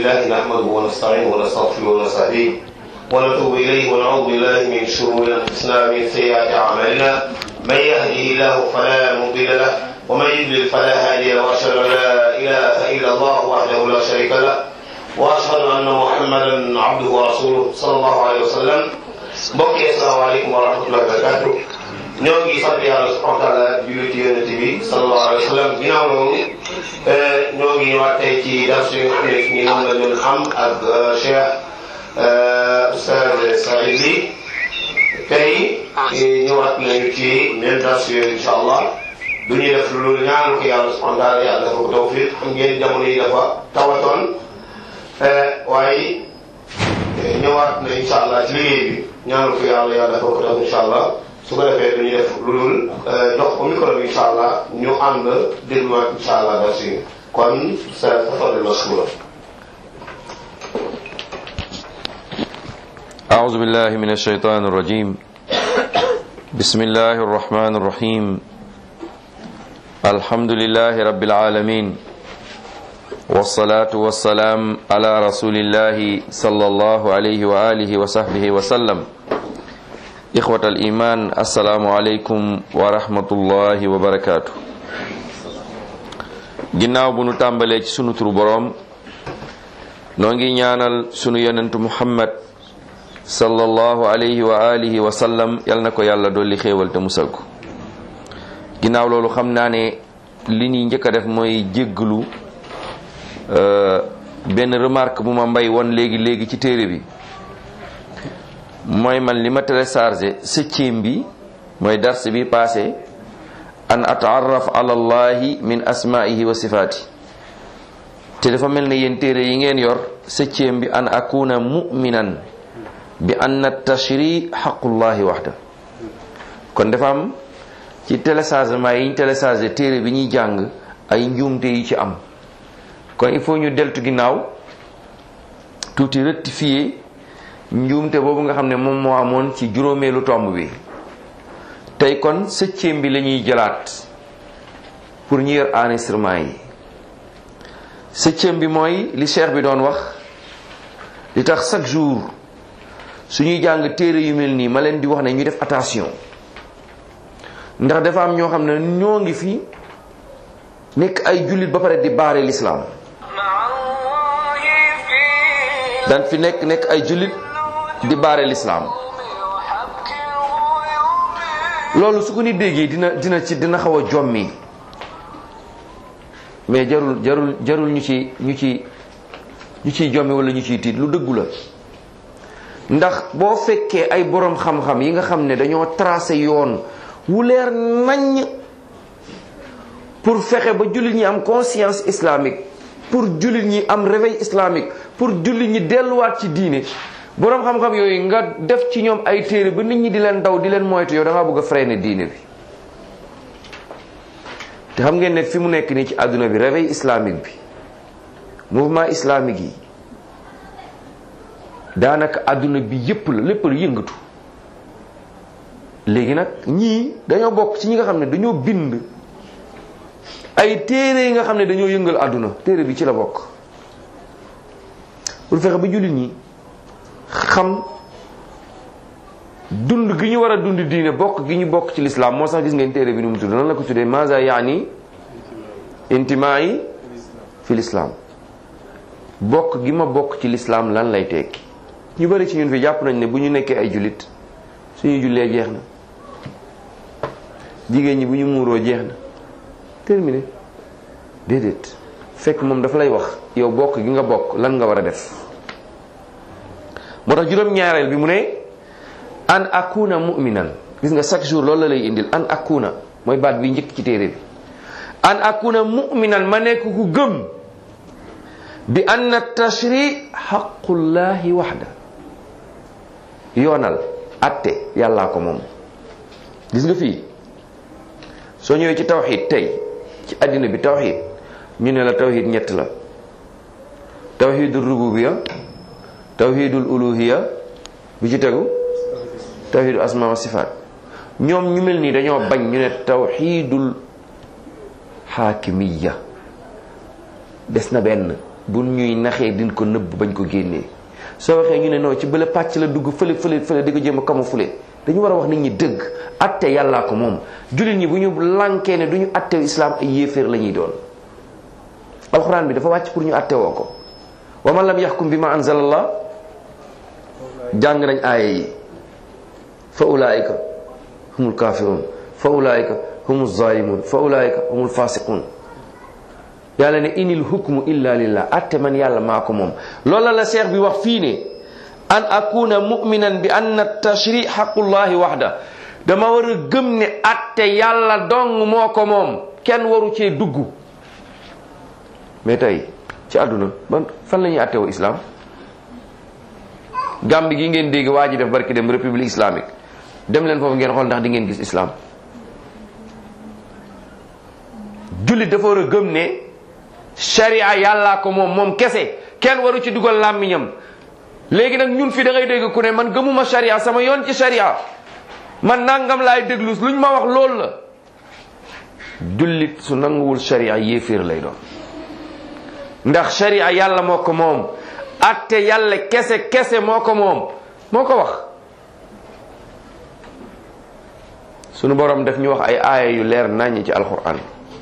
لله نحمده ونستعينه ونستغفره ونستهديه ونتوب إليه ونعوذ بالله من شرور أنفسنا ومن سيئات أعمالنا من يهده الله فلا مضل له ومن يضلل فلا هادي له وأشهد أن لا إله إلا الله وحده لا شريك له وأشهد أن محمدا عبده ورسوله صلى الله عليه وسلم mbokk yi asalaamaaleykum wa rahmatullahi wa barakatu ñoo ngi sant yàlla subhanahu wa taala julli ci yonent bi sallallahu alayhi wa sallam ginnaaw loolu ñoo ngi ñëwaat tey ci darsu yi nga xam ne ni moom la doon am ak Cheikh Oustaz Saïd Ly tey ñëwaat nañu ci même darsu yooyu incha allah du ñuy def loolu ñaanu ko yàlla subhanahu wa taala yàlla dafa ko tawfiq xam ngeen jamono yi dafa tawatoon waaye ñëwaat na incha allah ci liggéey bi ñaanal ko yàlla yàlla dafa ko def incha allah su ko defee du ñu def lu dul dox ko micro bi incha allah ñu ànd dégluwaat incha allah dara si kon sa tafadal mashkura أعوذ بالله من الشيطان الرجيم بسم الله الرحمن الرحيم الحمد لله رب العالمين والصلاة والسلام على رسول الله صلى الله عليه وآله وصحبه وسلم إخوة الإيمان السلام عليكم ورحمة الله وبركاته ginnaaw bu nu tàmbalee ci sunu turu boroom noo ngi ñaanal sunu yonentu muhammad sallallahu alayhi wa alihi wa sallam yal na ko yàlla dolli xéewal te musal ko ginnaaw loolu xam naa ne li ñuy njëkk a def mooy jégglu benn remarque bu ma mbay won léegi léegi ci téere bi mooy man li ma téléchargé septième bi mooy dars bi passé an ataarraf ala allahi min asmaihi wa sifaati te dafa mel ne yéen téere yi ngeen yor septième bi an akuna muminan bi anna tashri xaqullahi waxda kon dafa am ci téléchargement yi ñu téléchargé téere bi ñuy jàng ay njuumte yi ci am kon il faut ñu deltu ginnaaw tuuti rectifier njuumte boobu nga xam ne moom moo amoon ci juróomeelu tomb bi tey kon septième bi la ñuy jëlaat pour ñu yor enregistrement yi septième bi mooy li cheikh bi doon wax li tax chaque jour suñuy jàng téere yu mel nii ma leen di wax ne ñu def attention ndax dafa am ñoo xam ne ñoo ngi fi nekk ay jullit ba pare di baare l'islam dan fi nekk nekk ay jullit di baare lislaam loolu su ko nit déggee dina dina ci dina xaw a jommi mais jarul jarul jarul ñu ci ñu ci ñu ciy jommi wala ñu ciy tiit lu dëggu la ndax boo fekkee ay boroom xam-xam yi nga xam ne dañoo tracé yoon wu leer naññ pour fexe ba jullit ñi am conscience islamique pour jullit ñi am réveil islamique pour jullit ñi delluwaat ci diine boroom xam-xam yooyu nga def ci ñoom ay téere ba nit ñi di leen daw di leen moytu yow da ngaa bëgg a freiner diine bi te xam ngeen ne fi mu nekk nii ci àdduna bi réveil islamique bi mouvement islamique yi daanaka àdduna bi yépp la lépp la yëngatu léegi nag ñii dañoo bokk ci ñi nga xam ne dañoo bind ay téere yi nga xam ne dañoo yëngal àdduna téere bi ci la bokk pour fexe ba jullit ñi xam dund gi ñu war a dund diine bokk gi ñu bokk ci lislaam moo sax gis ngeen téere bi nu mu tudd nan la ko tuddee maza yaani intimaai fi lislaam bokk gi ma bokk ci lislaam lan lay tekki ñu bari ci ñun fi jàpp nañ ne bu ñu nekkee ay jullit suñu jullee jeex na jigéen ñi bu ñu muuroo jeex na terminé déedéet fekk moom dafa lay wax yow bokk gi nga bokk lan nga war a def moo tax juróom-ñaareel bi mu ne an akuna mu'minan gis nga chaque jour loolu la lay indil an akuna mooy baat bi njëkk ci téere bi an akuna mu'minan ma nekk ku gëm bi anna tashri xaqullahi waxda yoonal atte yàllaa ko moom gis nga fii soo ñëwee ci tawxid tey ci àddina bi tawxid ñu ne la tawxid ñett la tawxidul rububiya tawxidul uluhiya bi ci tegu tawxidul asma wa sifaat ñoom ñu mel nii dañoo bañ ñu ne tawxidul xaakimiya des na benn bu ñuy naxee din ko nëbb bañ ko génnee soo waxee ñu ne non ci bële pàcc la dugg fële fële fële di ko jéem a camoufler dañu war a wax nit ñi dëgg atte yàllaa ko moom jullit ñi bu ñu lànkee ne du ñu atte islam ay yéeféer la ñuy doon alxuraan bi dafa wàcc pour ñu atte woo ko wa man lam yaxkum bi ma anzalallah jàng nañ aaya yi fa ulaika humul kafirun fa ulaika humul zalimun fa ulaika humul fasiqun yàlla ne inil hukmu illa lillah atte man yàlla maa ko moom loola la cheikh bi wax fii ne an akuna muminan bi anna tashri xaqullahi waxda dama war a gëm ne atte yàlla dong moo ko moom kenn waru cee dugg mais tey ci àdduna ban fan la ñuy atte woo islam Gambie gi ngeen dégg waa ji def barki dem république islamique dem leen foofu ngeen xool ndax di ngeen gis islam jullit dafa war a gëm ne sharia yàllaa ko moom moom kese kenn waru ci dugal làmmiñam léegi nag ñun fi da ngay dégg ku ne man gëmuma sharia sama yoon ci sharia man nangam laay déglu luñ ma wax loolu la jullit su nanguwul sharia yéeféer lay doon ndax sharia yàlla moo ko moom atte yàlla kese kese moo ko moom moo ko wax sunu borom daf ñu wax ay aaya yu leer naññ ci alquran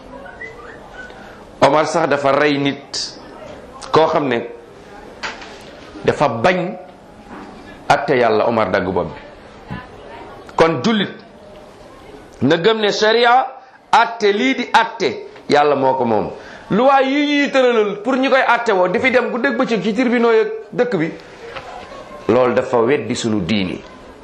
Omar sax dafa rey nit koo xam ne dafa bañ atte yàlla Omar dagg bopp bi kon jullit na gëm ne sharia atte lii di atte yàlla moo ko moom luwaay yi ñuy tëralal pour ñu koy atte woo di fi dem bu dëgg bëccëg ci tribunaux yeeg dëkk bi loolu dafa weddi sunu diini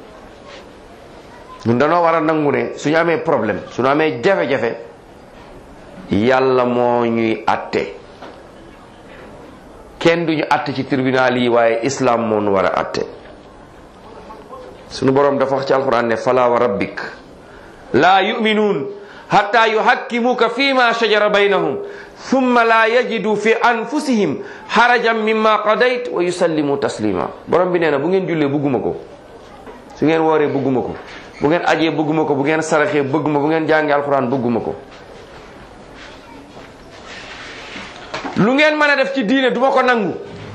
ñun danoo war a nangu ne suñu amee problème suñu amee jafe-jafe yàlla moo ñuy atte kenn duñu atte ci tribunal yi waaye islam moo nu war a atte sunu boroom dafa wax ci alquran ne fala wa rabbik laa yuminuun hatta yuhakkimuka fi ma shajara baynahum thumma la yajidu fi anfusihim harajan mimma qadayt wa yusallimu taslima borom bi nee na bu ngeen jullee bëgguma ko su ngeen wooree bëgguma ko bu ngeen ajee bëgguma ko bu ngeen saraxee bëgguma bu ngeen jàngee alquran bëgguma ko lu ngeen mën a def ci diine duma ko nangu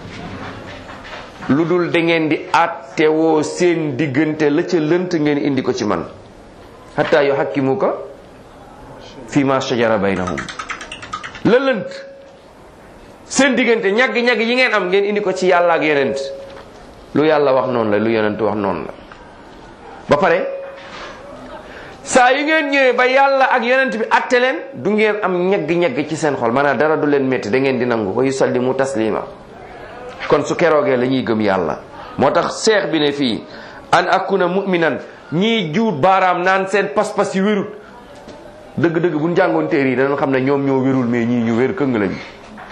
lu dul da ngeen di attewoo seen diggante la ca lënt ngeen indi ko ci man hatta yu hakkimuka fi ma shajara baynahum la lënt seen diggante ñagg-ñagg yi ngeen am ngeen indi ko ci yàlla ak yonent lu yàlla wax noonu la lu yonent wax noonu la ba pare saa yu ngeen ñëwee ba yàlla ak yonent bi atte leen du ngeen am ñegg-ñegg ci seen xol maanaam dara du leen métti da ngeen di nangu wa yusallimu taslima kon su keroogee la ñuy gëm yàlla moo tax seex bi ne fii an akuna mu'minan ñii juut baaraam naan seen pas-pas yi wérut dëgg-dëgg bu ñu jàngoon téere yi danañ xam ne ñoom ñoo wérul mais ñii ñu wér këng lañu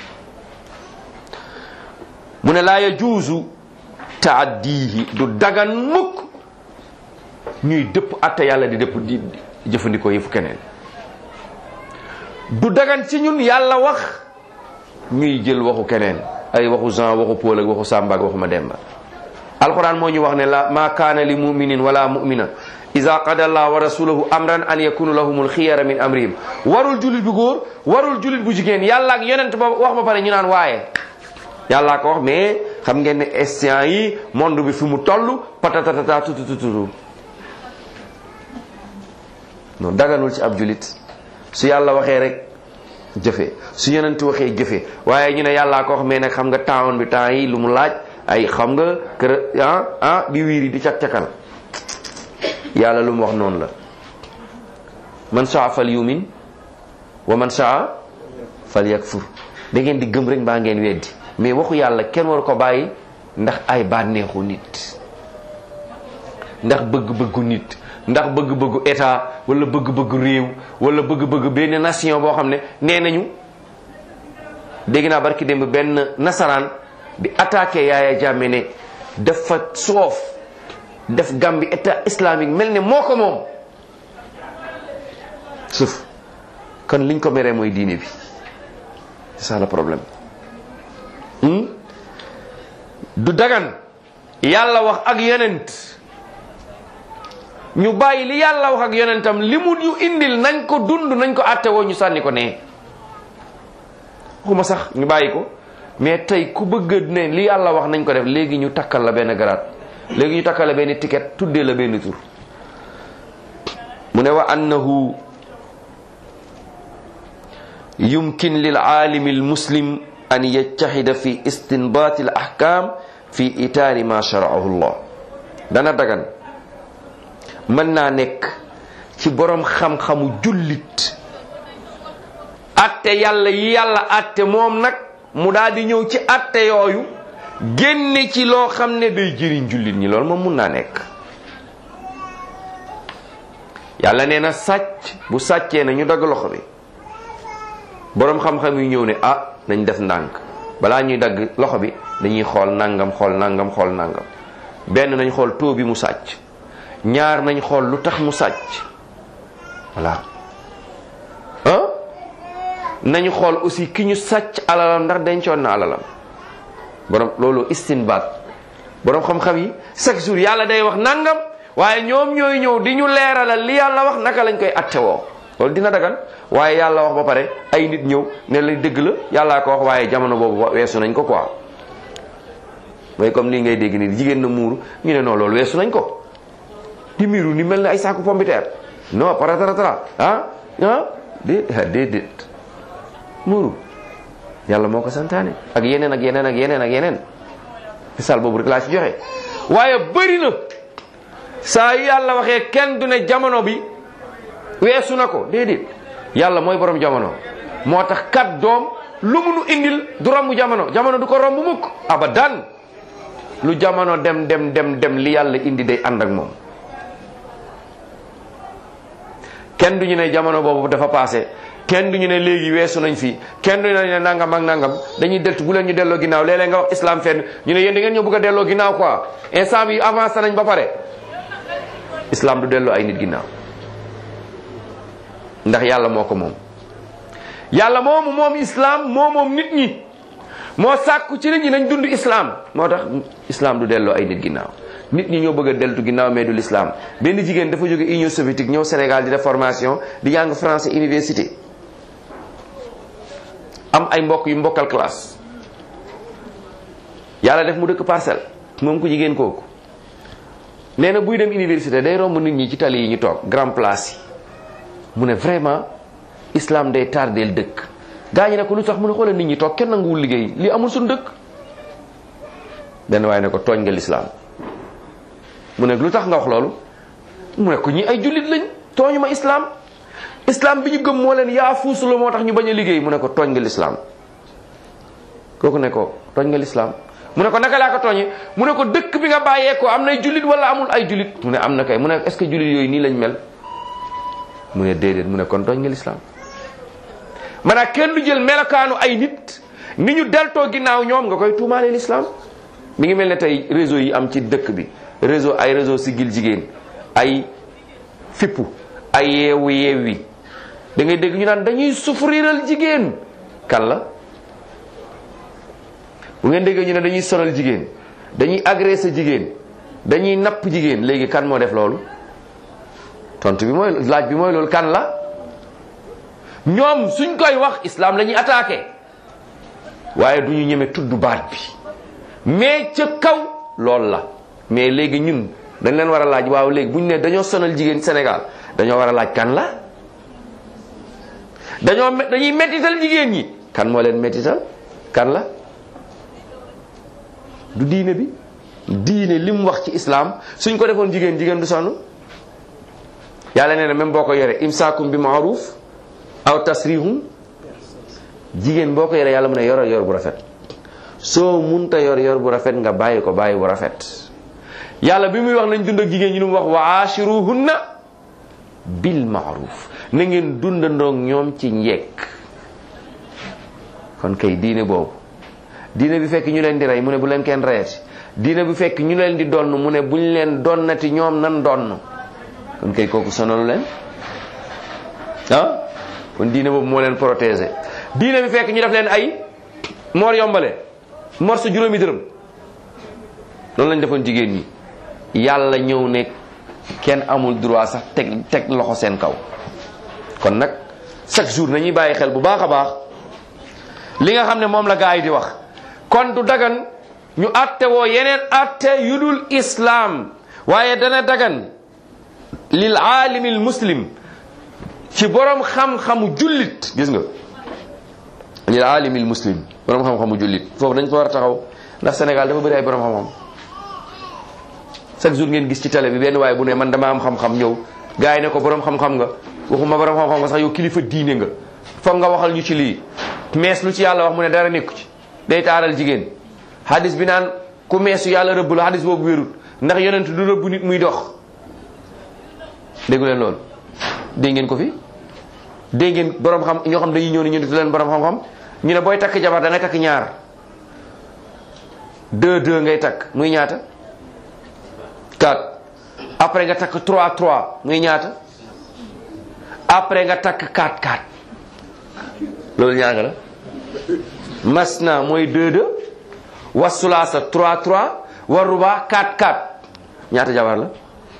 mu ne laa yajuuzu taaddihi du dagan mukk ñuy dëpp atte yàlla di dëpp di jëfandikoo yëfu keneen du dagan ci ñun yàlla wax ñuy jël waxu keneen ay waxu Jean waxu Paul ak waxu Samba ak waxu Mademba alquran moo ñu wax ne la ma kaana li muminin wala mumina ida qada allah wa rasuluhu amran an yakunu lahumul xiyara min amrihim warul julit bu góor warul julit bu jigéen yàlla ak yonent ba wax ba pare ñu naan waaye yàllaa ko wax mais xam ngeen ne escient yi monde bi fi mu toll patatatata tutututu non daganul ci ab julit su yàlla waxee rek jëfe su yonent waxee jëfe waaye ñu ne yàllaa ko wax mais nag xam nga temps bi temps yi lu mu laaj ay xam nga kër ah ah bi wiiri di cak-cakal yàlla lu mu wax noonu la man saa fal yumin wa man saa fal yakfur da ngeen di gëm rek mbaa ngeen weddi mais waxu yàlla kenn waru ko bàyyi ndax ay bànneexu nit ndax bëgg-bëggu nit ndax bëgg-bëggu état wala bëgg-bëggu réew wala bëgg-bëgg benn nation boo xam ne nee nañu dégg naa barki démb benn nasaraan di attaqué Yaaya Jammeh ne dafa soof def Gambie état islamique mel ne moo ko moom suuf kon liñ ko meree mooy diine bi c'est ça le problème du dagan yàlla wax ak yonent ñu bàyyi li yàlla wax ak yonentam li mu ñu indil nañ ko dund nañ ko àtte woo ñu sànni ko nee waxuma sax ñu bàyyi ko mais tey ku bëgg ne li yàlla wax nañ ko def léegi ñu takkal la benn garaat léegi ñu takkal la benn ticket tuddee la benn tur mu ne wa annahu yumkin lil aalimi al muslim an yajtahida fi istinbaati al ahkam fi itaari ma sharaahu llah dana dagan mën naa nekk ci boroom xam-xamu jullit atte yàlla yi yàlla atte moom nag mu daal di ñëw ci atte yooyu génne ci loo xam ne day jëriñ jullit ñi loolu moom mun naa nekk yàlla nee na sàcc bu sàccee na ñu dagg loxo bi boroom xam-xam yi ñëw ne ah nañ def ndànk balaa ñuy dagg loxo bi dañuy xool nangam xool nangam xool nangam benn nañ xool taux bi mu sàcc ñaar nañ xool lu tax mu sàcc voilà ah nañu xool aussi ki ñu sàcc alalam ndax dencoon na alalam borom loolu istinbaat borom xam-xam yi chaque jour yàlla day wax nangam waaye ñoom ñooy ñëw di ñu leeralal li yàlla wax naka lañ koy attewoo loolu dina dagan waaye yàlla wax ba pare ay nit ñëw ne la dëgg la yàllaa ko wax waaye jamono boobu weesu nañ ko quoi mooy comme lii ngay dégg nii jigéen na muuru ñu ne non loolu weesu nañ ko di miiru ni mel ne ay saaku pompiteer non paratatara ah ah dé déedéet muuru yàlla moo ko santaane ak yeneen ak yeneen ak yeneen ak yeneen misaal boobu rek laa ci joxe waaye bëri na saa yu yàlla waxee kenn du ne jamono bi weesu na ko déedéet yàlla mooy borom jamono moo tax kat doom lu mu nu indil du romb jamono jamono du ko romb mukk abadan lu jamono dem dem dem dem li yàlla indi day ànd ak moom kenn du ñu ne jamono boobu dafa passé kenn du ñu ne léegi weesu nañ fii kenn du ñu ne nangam ak nangam dañuy deltu bu leen ñu delloo ginnaaw léeg-léeg nga wax islam fenn ñu ne yéen da ngeen ñoo bëgg a delloo ginnaaw quoi instant bi avancé nañ ba pare islam du delloo ay nit ginnaaw ndax yàlla moo ko moom yàlla moomu moom islam moo moom nit ñi moo sàkku ci nit ñi nañ dund islam moo tax islam du delloo ay nit ginnaaw nit ñi ñoo bëgg a deltu ginnaaw mais du l'islam benn jigéen dafa jóge Union soviétique ñëw Sénégal di def formation di jàng français université am ay mbokk yu mbokkal classe yàlla def mu dëkk parcelle moom ku jigéen kooku nee na buy dem université day romb nit ñi ci tali yi ñu toog grand place yi mu ne vraiment islam day tardeel dëkk gaa ñi ne ko lu tax mu ne xoolal nit ñi toog kenn nanguwul liggéey li amul suñu dëkk benn waaye ne ko tooñ nga l'islam mu ne lu tax nga wax loolu mu ne ko ñi ay jullit lañ tooñu ma islam islam bi ñu gëm moo leen yaa fuusu la moo tax ñu bañ a liggéey mu ne ko tooñ nga l'islam kooku ne ko tooñ nga l'islam mu ne ko naka laa ko tooñee mu ne ko dëkk bi nga bàyyee ko am nay jullit wala amul ay jullit mu ne am na kay mu ne est-ce que jullit yooyu nii lañ mel mu ne déedéet mu ne kon tooñ nga l'islam maanaam kenn du jël melokaanu ay nit ni ñu deltoo ginnaaw ñoom nga koy tuumaale l'islam mi ngi mel ne tey réseau yi am ci dëkk bi réseau ay réseau sigil jigéen ay fippu ay yeewu yeewi da ngay dégg ñu naan dañuy souffriral jigéen kan la bu ngeen déggee ñu ne dañuy sonal jigéen dañuy agresser jigéen dañuy napp jigéen léegi kan moo def loolu tontu bi mooy laaj bi mooy loolu kan la ñoom suñ koy wax islam la ñuy attaqué waaye du ñu ñeme tudd baat bi mais ca kaw loolu la mais léegi ñun dañ leen war a laaj waaw léegi bu ñu ne dañoo sonal jigéen Sénégal dañoo war a laaj kan la dañoo dañuy mettital jigéen ñi kan moo leen mettital kan la du diine bi diine li mu wax ci islam suñ ko defoon jigéen jigéen du sonn yàlla nee na même boo ko yore imsaakum bi maaruf aw tasrihum jigéen boo ko yore yàlla mu ne yor yor bu rafet soo munta yor yor bu rafet nga bàyyi ko bàyyi bu rafet yàlla bi muy wax nañ dund ak jigéen ñi lu mu wax wa ashiruhunna bil maaruf na ngeen dundandoog ñoom ci njekk kon kay diine boobu diine bi fekk ñu leen di rey mu ne bu leen kenn reyati diine bi fekk ñu leen di donn mu ne buñ leen donnati ñoom nan donn kon kay kooku sonalu leen ah kon diine boobu moo leen protéger diine bi fekk ñu def leen ay moor yombale mor sa juróomi dërëm loolu lañ defoon jigéen ñi yàlla ñëw ne kenn amul droit sax teg teg loxo seen kaw kon nag chaque jour nañuy bàyyi xel bu baax a baax li nga xam ne moom la gaa yi di wax kon du dagan ñu atte woo yeneen atte yu dul islaam waaye dana dagan lil aalimil muslim ci borom xam-xamu jullit gis nga lil aalimil muslim borom xam-xamu jullit foofu dañ fa war a taxaw ndax Sénégal dafa bëri ay borom xam-xam chaque jour ngeen gis ci télé bi benn waaye bu ne man dama am xam-xam ñëw gars yi ne ko borom xam-xam nga waxuma borom xam-xam nga sax yow kilifa diine nga foog nga waxal ñu ci lii mees lu ci yàlla wax mu ne dara nekku ci day taaral jigéen hadis bi naan ku meesu yàlla rëbb la hadis boobu wérut ndax yonent du rëbb nit muy dox déggu leen loolu dégg ngeen ko fi dégg ngeen borom xam ñoo xam dañuy ñëw ni ñu def leen borom xam-xam ñu ne booy takk jabar da ngay takk ñaar deux deux ngay takk muy ñaata quatre après nga takk trois trois muy ñaata après nga takk quatre quatre loolu ñaata la masna mooy deux deux wasulaasa trois trois war ruba quatre quatre ñaata jabar la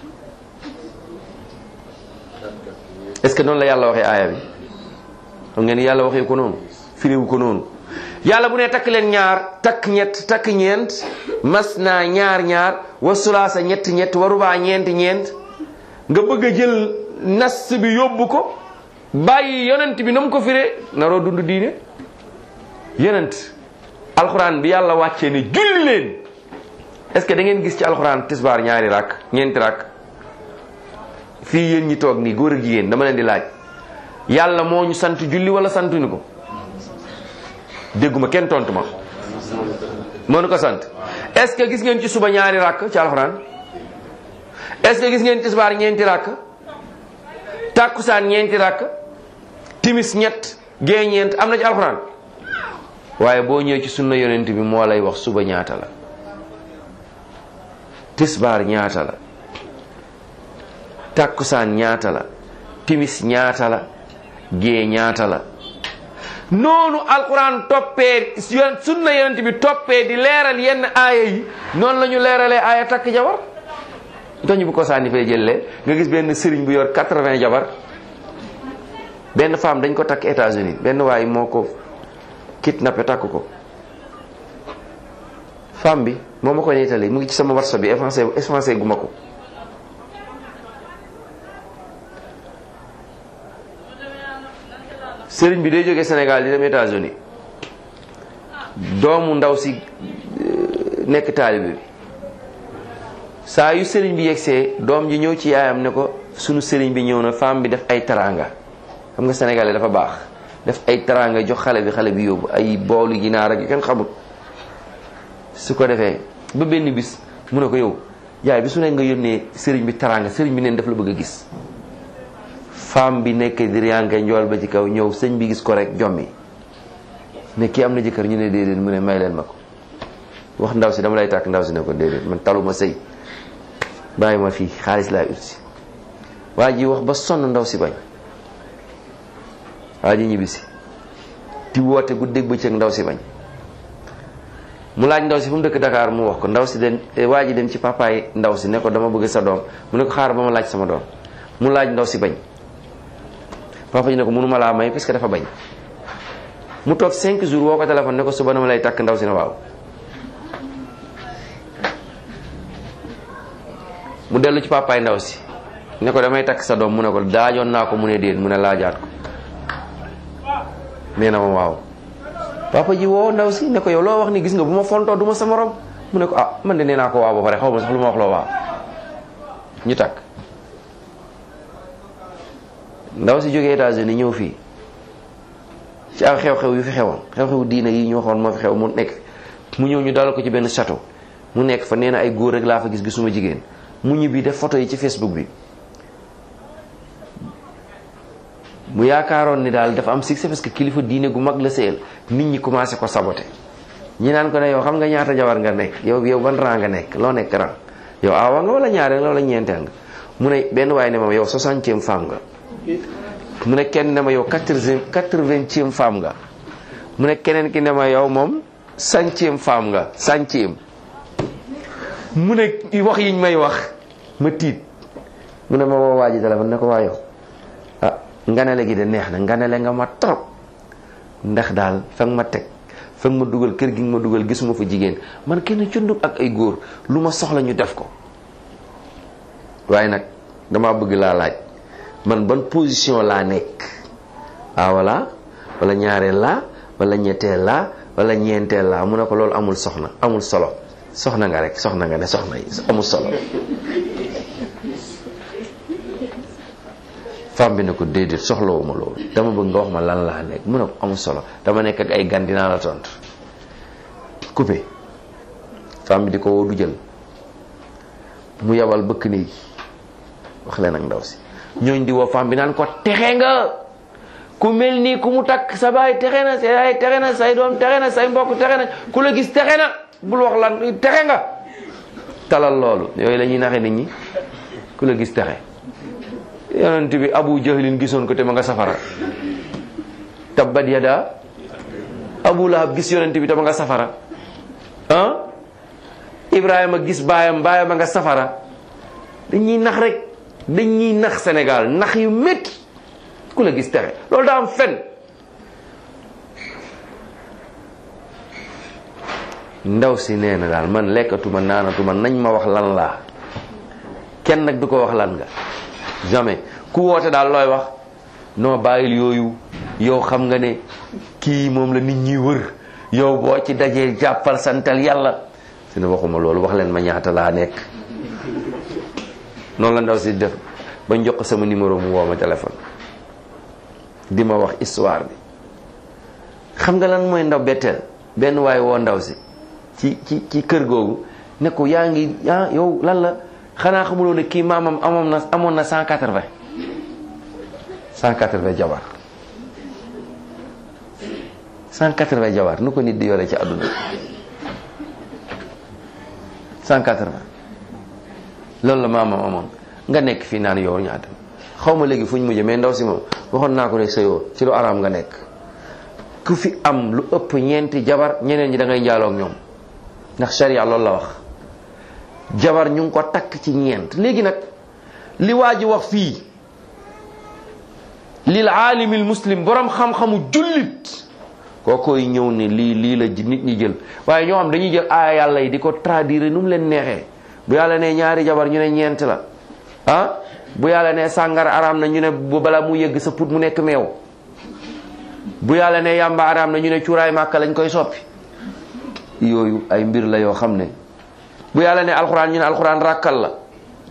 est-ce que noonu la yàlla waxee aaya bi xam ngeen yàlla waxee ko noonu firiwu ko noonu yàlla bu ne takk leen ñaar takk ñett takk ñeent mas naa ñaar ñaar wa sulaasa ñett ñett wa rubaa ñeent ñeent nga bëgg a jël nas bi yóbbu ko bàyyi yonent bi na mu ko firee naroo dund diine yonent alxuraan bi yàlla wàccee ne julli leen est-ce que da ngeen gis ci alxuraan tisbaar ñaari rakk ñeenti rakk fii yéen ñi toog nii góor ak jigéen dama leen di laaj yàlla moo ñu sant julli wala santuñu ko dégguma kenn tontu ma moo nu ko sant est-ce que gis ngeen ci suba ñaari rakk ci alxuraan est-ce que gis ngeen tisbaar ñeenti rakk tàkkusaan ñeenti rakk timis ñett gee ñeent am na ci alxuraan waaye boo ñëwee ci sunna yonent bi moo lay wax suba ñaata la tisbaar ñaata la tàkkusaan ñaata la timis ñaata la gee ñaata la noonu alquran toppee sunna yonent bi toppee di leeral yenn aaya yi noonu la ñu leeralee aaya takk jabar tax ñu bu ko sànni fee jëlee nga gis benn sëriñ bu yor quatre-vingts jabar benn femme dañ ko takk États-Unis benn waay moo ko kidnappé takk ko femme bi moo ma ko nettali mu ngi ci sama WhatsApp bi effacé effacé gu ma ko sëriñ bi day jógee Sénégal di dem États-Unis doomu ndaw si nekk taalibe bi saa yu sëriñ bi yegsee doom ji ñëw ci yaayam ne ko sunu sëriñ bi ñëw na femme bi def ay taranga xam nga sénégalais dafa baax def ay taranga jox xale bi xale bi yóbbu ay boolu ginaar ak yu kenn xamut su ko defee ba benn bis mu ne ko yow yaay bi su nekk nga yónnee sëriñ bi taranga sëriñ bi neen daf la bëgg a gis femme bi nekk di riyanke njool ba ci kaw ñëw sëñ bi gis ko rek jommi ne kii am na jëkkër ñu ne déedéet mu ne may leen ma ko wax ndaw si dama lay tàkk ndaw si ne ko déedéet man taluma sëy bàyyi ma fii xaalis laay ut si waa ji wax ba sonn ndaw si bañ waa ji ñibbisi di woote guddeeg bëccëg ndaw si bañ mu laaj ndaw si fu mu dëkk Dakar mu wax ko ndaw si dem waa ji dem ci papaay ndaw si ne ko dama bëgg sa doom mu ne ko xaar ba ma laaj sama doom mu laaj ndaw si bañ papa ji ne ko mënuma laa may parce que dafa bañ mu toog 5 jours woo ko téléphone ne ko suba dama lay takk ndaw si ne waaw mu dellu ci papaay ndaw si ne ko damay takk sa doom mu ne ko daajoon naa ko mu ne déet mu ne laajaat ko nee na ma waaw papa ji woo ndaw si ne ko yow loo wax ni gis nga bu ma fontoo du ma sa morom mu ne ko ah man de nee naa ko waaw ba pare xaw ma sax lu ma wax loo waaw ñu takk ndaw si jógee États-Unis ñëw fii ci ak xew-xew yu fi xewoon xew-xew diina yi ñu waxoon moo fi xew mu nekk mu ñëw ñu dalal ko ci benn château mu nekk fa nee na ay góor rek laa fa gis gisuma jigéen mu ñibbi def photo yi ci Facebook bi mu yaakaaroon ni daal dafa am succès parce que kilifa diine gu mag la sëyal nit ñi commencé ko saboté ñi naan ko ne yow xam nga ñaata jabar nga nekk yow yow ban rang nga nekk loo nekk rang yow awa nga wala ñaareel nga wala ñeenteel nga mu ne benn waaye ne ma yow soixantième femme nga mu ne kenn ne ma yow quatre-vingtième femme nga mu ne keneen ki ne ma yow moom centième femme nga centième mu ne wax yiñ may wax ma tiit mu ne ma woo waa ji téléphone ne ko waa yow ah nganale gi de neex na nganale nga ma trop ndax daal fa nga ma teg fa nga ma dugal kër gi nga ma dugal gisuma fa jigéen man kenn cundum ak ay góor lu ma soxla ñu def ko waaye nag dama bëgg laa laaj man ban position laa nekk ah wala wala ñaareel laa wala ñetteel laa wala ñeenteel laa mu ne ko loolu amul soxna amul solo soxna nga rek soxna nga ne soxna yi amul solo femme bi ne ko déedéet soxlawuma loolu dama bëgg nga wax ma lan laa nekk mu ne ko amul solo dama nekk ak ay gan dinaa la tontu coupé femme bi di ko woo du jël mu yabal bëkk néegi wax leen ak ndaw si ñooñ di woo femme bi naan ko texe nga ku mel nii ku mu takk sa baay texe na sa yaay texe na say doom texe na say mbokk texe na ku la gis texe na bul wax lan texe nga talal loolu yooyu la ñuy naxe nit ñi ku la gis texe yonent bi abu jahlin gisoon ko te ma nga safara tabbat yada abu lahab gis yonent bi te ma nga safara ah ibrahima gis baayam baayam a nga safara dañuy nax rek dañuy nax Sénégal nax yu métti ku la gis texe loolu daa am fen ndaw si nee na daal man lekkatuma naanatuma nañ ma wax lan laa kenn nag du ko wax lan nga jamais ku woote daal looy wax noo bàyyil yooyu yow xam nga ne kii moom la nit ñi wër yow boo ci dajee jàppal santal yàlla si ne waxuma loolu wax leen ma ñaata laa nekk noonu la ndaw si def ba jox ko sama numéro mu woo ma téléphone di ma wax histoire bi xam nga lan mooy ndaw betteel benn waaye woo ndaw si ci ci ci kër googu ne ko yaa ngi ah yow lan la xanaa xamuloo ne kii maamam amoon na amoon na cent quatre vingt cent quatre vingt jabar cent quatre vingt jabar nu ko nit di yore ci àdduna cent quatre vingt loolu la maamam amoon nga nekk fii naan yow ñaata xaw ma léegi fu ñu mujjee mais ndaw si moom waxoon naa ko ne sëyoo ci lu araam nga nekk ku fi am lu ëpp ñeenti jabar ñeneen ñi da ngay njaaloo ak ñoom ndax sharia loolu la wax jabar ñu ngi ko takk ci ñeent léegi nag li waa ji wax fii lil aalimil muslim borom xam-xamu jullit koo koy ñëw ne lii lii la nit ñi jël waaye ñoo xam dañuy jël aaya yàlla yi di ko traduire nu mu leen neexee bu yàlla ne ñaari jabar ñu ne ñeent la ah bu yàlla ne sàngara araam na ñu ne bu bala mu yëgg sa put mu nekk meew bu yàlla ne yàmba araam na ñu ne cuuraay màkka lañ koy soppi yooyu ay mbir la yoo xam ne bu yàlla ne alxuraan ñu ne alxuraan ràkkal la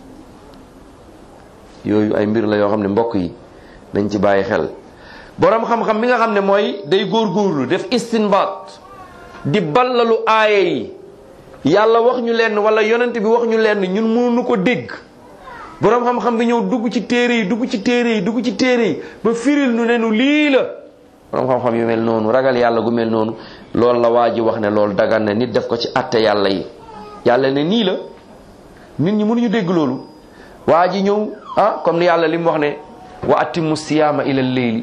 yooyu ay mbir la yoo xam ne mbokk yi dañ ci bàyyi xel boroom xam-xam bi nga xam ne mooy day góorgóorlu def istinbaat di ballalu aaye yi yàlla wax ñu lenn wala yonent bi wax ñu lenn ñun mënuñu ko dégg boroom xam-xam bi ñëw dugg ci téere yi dugg ci téere yi dugg ci téere yi ba firil nu ne nu lii la boroom xam-xam yu mel noonu ragal yàlla gu mel noonu loolu la waa ji wax ne loolu dagan na nit def ko ci atte yàlla yi yàlla ne nii la nit ñi mënuñu dégg loolu waa ji ñëw ah comme ni yàlla li mu wax ne wa atimu siyaama ila leyli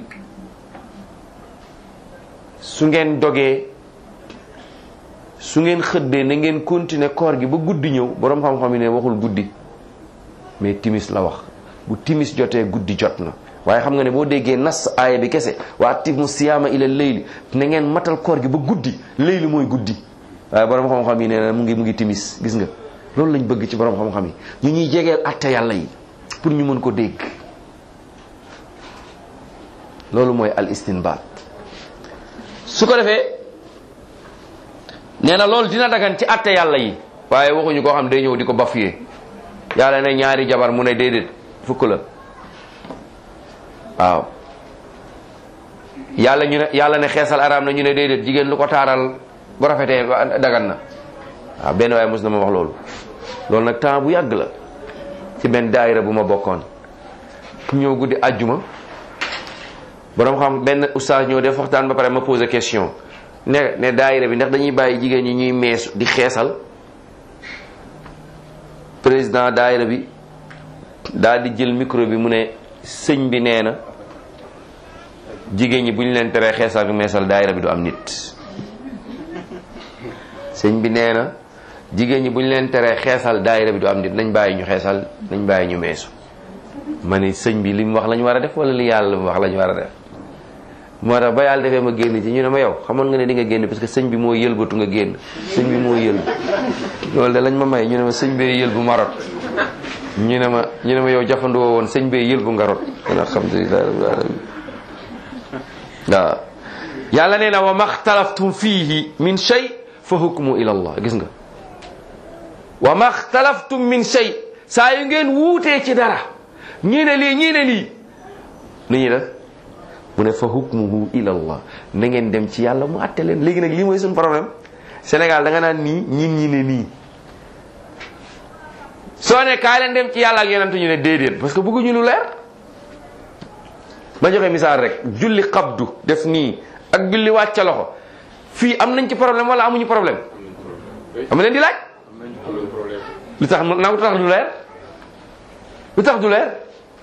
su ngeen dogee su ngeen xëddee na ngeen continuer koor gi ba guddi ñëw boroom xam-xam yi ne waxul guddi mais timis la wax bu timis jotee guddi jot na waaye xam nga ne boo déggee nas aaya bi kese wa atimu siyaama ila leyli na ngeen matal koor gi ba guddi leyli mooy guddi waaye boroom xam-xam yi nee na mu ngi mu ngi timis gis nga loolu lañ bëgg ci boroom xam-xam yi ñu ñuy jegeel atte yàlla yi pour ñu mën ko dégg loolu mooy al istinbaat su ko defee nee na loolu dina dagan ci atte yàlla yi waaye waxuñu koo xam day ñëw di ko bafuyee yàlla ne ñaari jabar mu ne déedéet fukk la waaw yàlla ñu ne yàlla ne xeesal araam na ñu ne déedéet jigéen lu ko taaral bu rafetee dagan na waaw benn waaye mos na ma wax loolu loolu nag temps bu yàgg la ci benn daayira bu ma bokkoon ñëw guddi àjjuma borom xam benn oustaz ñëw def waxtaan ba pare ma posé question ne ne daayira bi ndax dañuy bàyyi jigéen ñi ñuy meesu di xeesal président daayira bi daal di jël micro bi mu ne sëñ bi nee na jigéen ñi bu ñu leen teree xeesal ak meesal daayira bi du am nit sëñ bi nee na jigéen ñi bu ñu leen teree xeesal daayira bi du am nit nañ bàyyi ñu xeesal nañ bàyyi ñu meesu ma ne sëñ bi li mu wax lañu war a def wala li yàlla mu wax lañu war a def moo tax ba yàlla defee ma génn ci ñu ne ma yow xamoon nga ne di nga génn parce que sëñ bi moo yëlbatu nga génn sëñ bi moo yëlbu loolu de lañ ma may ñu ne ma sëñ bee yëlbu ma rot ñu ne ma ñu ne ma yow jafandoo woon sëñ bee yëlbu nga rot kon alhamdulilah rabbil alamin waaw yàlla nee na wa maxtalaftum fiihi min shay fa hukmu ila allah gis nga wa maxtalaftum min shay saa yu ngeen wuutee ci dara ñii ne lii ñii ne lii nu ñuy def mu ne fa hukmuhu ila allah na ngeen dem ci yàlla mu àtte leen léegi nag lii mooy suñu problème Sénégal da nga naan nii ñin ñi ne nii soo ne kaay leen dem ci yàlla ak yonent ñu ne déedéet parce que bëgguñu lu leer ma joxe misaal rek julli xabdu def nii ak julli wàcca loxo fii am nañ ci problème wala amuñu problème am leen di laaj lu tax na lu tax du leer lu tax du leer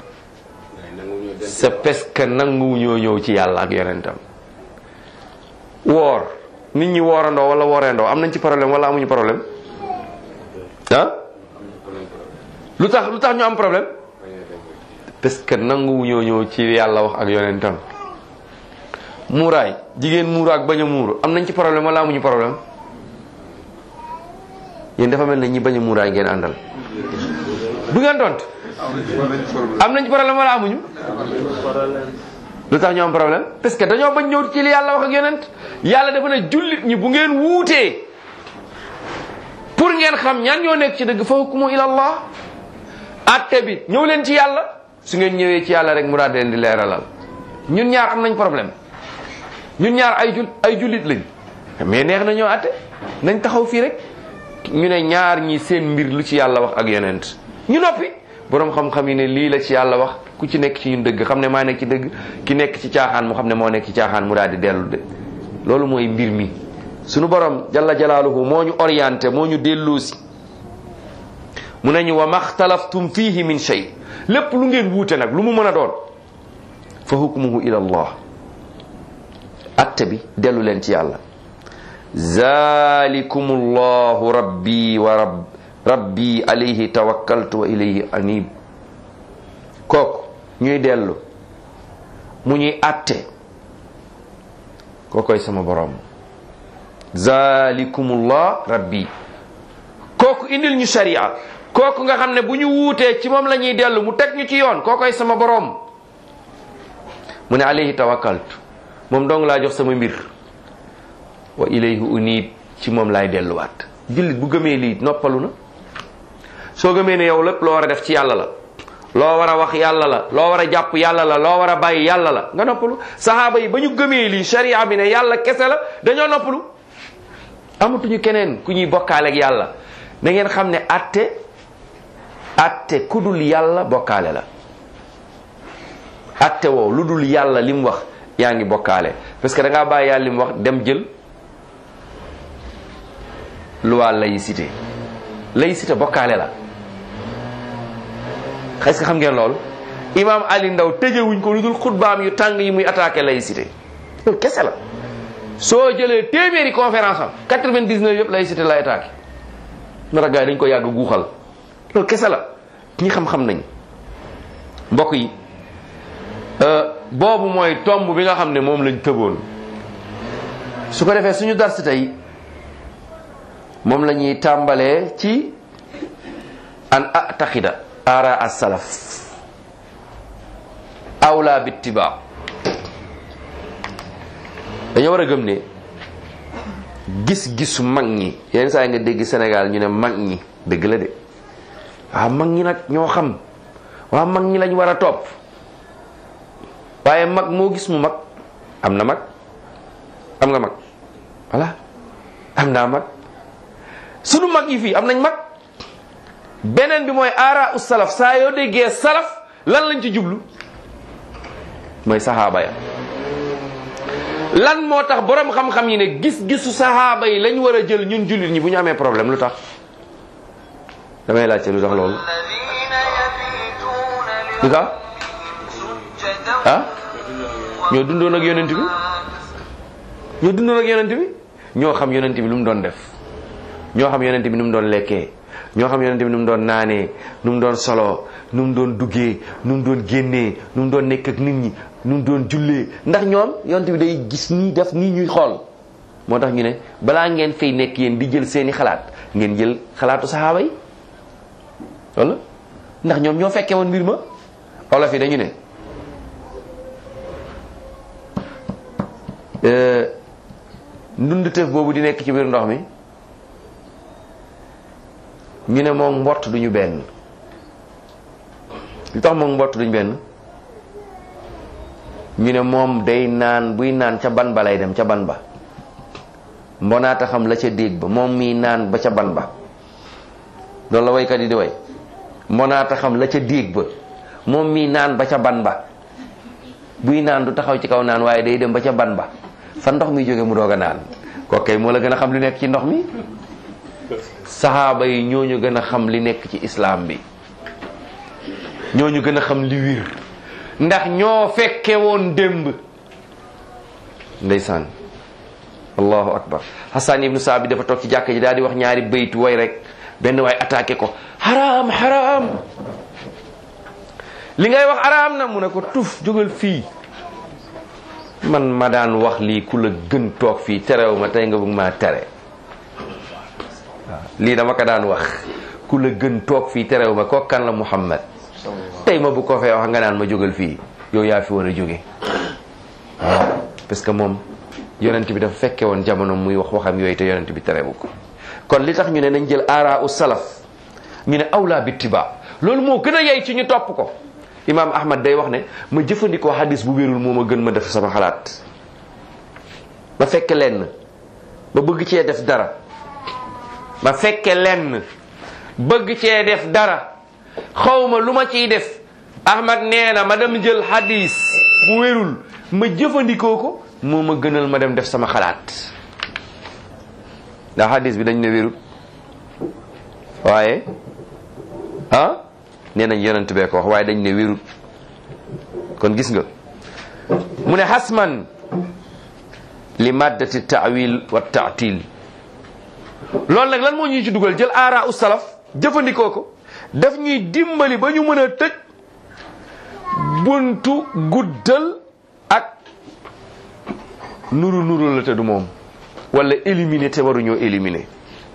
c'est parce que nangu ñoo ñëw ci yàlla ak yonentam woor nit ñi woorandoo wala wooreendoo am nañ ci problème wala amuñu problème ah lu tax lu tax ñu am problème parce que nangu ñoo ñëw ci yàlla wax ak yonentam muuraay jigéen muuru ak bañ a muuru am nañ ci problème wala amuñu problème yéen dafa mel ne ñi bañ a muuraay ngeen àndal du ngeen tontu am nañ ci problème wala amuñu lu tax ñu am problème parce que dañoo bañ ñëw ci li yàlla wax ak yonent yàlla dafa ne jullit ñi bu ngeen wuutee pour ngeen xam ñan ñoo nekk ci dëgg fa hukmu ila allah atte bi ñëw leen ci yàlla su ngeen ñëwee ci yàlla rek mu daal di leen di leeralal ñun ñaar am nañ problème ñun ñaar ay jul ay jullit lañ mais neex na ñoo atte nañ taxaw fii rek ñu ne ñaar ñi seen mbir lu ci yàlla wax ak yonent ñu noppi boroom xam-xam yi ne lii la ci yàlla wax ku ci nekk ci ñun dëgg xam ne maa nekk ci dëgg ki nekk ci caaxaan mu xam ne moo nekk ci caaxaan mu daal di dellu de loolu mooy mbir mi sunu borom jalla jalaaluhu moo ñu orienté moo ñu delloosi mu ne ñu wa maxtalaftum fihi min shay lépp lu ngeen wuute nag lu mu mën a doon fa hukmuhu ila allah atte bi dellu leen ci yàlla zalikum allahu rabbi wa rabb rabbi alayhi tawakkaltu wa ilayhi anib kooku ñuy dellu mu ñuy atte kookoy sama borom zalikumullah rabbi kooku indil ñu sharia kooku nga xam ne bu ñu wuutee ci moom la ñuy dellu mu teg ñu ci yoon kookoy sama borom mu ne alayhi tawakkaltu moom dong laa jox sama mbir wa ilayhi unib ci moom laay delluwaat jullit bu gëmee lii noppalu na soo gëmee ne yow lépp loo war a def ci yàlla la loo war a wax yàlla la loo war a jàpp yàlla la loo war a bàyyi yàlla la nga noppalu saxaaba yi ba ñu gëmee lii sharia bi ne yàlla kese la dañoo noppalu amatuñu keneen ku ñuy bokkaale ak yàlla na ngeen xam ne atte atte ku dul yàlla bokkaale la atte woo lu dul yàlla li mu wax yaa ngi bokkaale parce que da ngaa bàyyi yàlla li mu wax dem jël loi laïcité laïcité bokkaale la est-ce que xam ngeen loolu imam Ali Ndaw tëjewuñ ko lu dul xutbaam yu tàng yi muy attaqué laïcité loolu kese la soo jëlee téeméeri conférence am 99 yëpp laïcité lay attaqué nar a gars yi dañ ko yàgg guuxal loolu kese la ñi xam-xam nañ mbokk yi boobu mooy tomb bi nga xam ne moom lañ tëboon su ko defee suñu dars tey moom la ñuy tàmbalee ci an ataxida ara as-salaf awla bittiba dañoo war a gëm ne gis-gisu mag ñi yenn saa yi nga dégg Sénégal ñu ne mag ñi dëgg la de waaw mag ñi nag ñoo xam waaw mag ñi lañ war a topp waaye mag moo gis mu mag am na mag am nga mag voilà am naa mag sunu mag yi fii am nañ mag beneen bi mooy aara u salaf saa yoo déggee salaf lan lañ ci jublu mooy saxaaba ya lan moo tax borom xam-xam yi ne gis-gisu saxaaba yi lañ war a jël ñun jullit ñi bu ñu amee problème lu tax damay laajte lu tax loolu lu tax ah ñoo dundoon ak yonent bi ñoo dundoon ak yonent bi ñoo xam yonent bi lu mu doon def ñoo xam yonent bi nu mu doon lekkee ñoo xam yonent bi nu mu doon naanee nu mu doon soloo nu mu doon duggee nu mu doon génnee nu mu doon nekk ak nit ñi nu mu doon jullee ndax ñoom yonent bi day gis nii def nii ñuy xool moo tax ñu ne balaa ngeen fay nekk yéen di jël seeni xalaat ngeen jël xalaatu saxaaba yi wala ndax ñoom ñoo fekkee woon mbir ma olof yi dañu ne ndund tëf boobu di nekk ci biir ndox mi ñu ne moom mbott duñu benn li tax moom mbott duñu benn ñu ne moom day naan buy naan ca ban ba lay dem ca ban ba mbonaata xam la ca déeg ba moom mii naan ba ca ban ba loolu la waykat yi di way mbonaata xam la ca déeg ba moom mii naan ba ca ban ba buy naan du taxaw ci kaw naan waaye day dem ba ca ban ba fa ndox mi jóge mu doog a naan kooku moo la gën a xam li nekk ci ndox mi saxaaba yi ñooñu gën a xam li nekk ci islam bi ñooñu gën a xam li wir ndax ñoo fekke woon démb ndeysaan allahu akbar hasan ibnu saabi dafa toog ci jàkka ji daal di wax ñaari baytu way rek benn waay attaqué ko haram haram li ngay wax haram na mu ne ko tuf jógal fii man ma daan wax lii ku la gën toog fii terew ma tey nga bëgg maa tere waaw lii dama ko daan wax ku la gën toog fii terew ma kooku kan la Muhammad tey ma bu ko fee wax nga naan ma jógal fii yow yaa fi war a jóge waaw parce que moom yonent bi dafa fekke woon jamono muy wax waxam yooyu te yonent bi terewu ko kon li tax ñu ne nañ jël aara u salaf ñu ne awla bittiba loolu moo gën a yey ci ñu topp ko imaam ahmad day wax ne ma jëfandikoo hadis bu wérul moo ma gën ma def sama xalaat ma fekke lenn ma bëgg cee def dara ma fekke lenn bëgg cee def dara xawma lu ma ciy def ahmad nee na ma dem jël hadis bu wérul ma jëfandikoo ko moo ma gënal ma dem def sama xalaat ndax hadis bi dañ ne wérul waaye ah nee nañ yonent bee ko wax waaye dañ ne wérul kon gis nga mu ne xasman li maddati taawil wa taatil loolu nag lan moo ñuy ci dugal jël aara u salaf jëfandikoo ko daf ñuy dimbali ba ñu mën a tëj buntu guddal ak nuru nuru la te du moom wala éliminer te waruñoo éliminer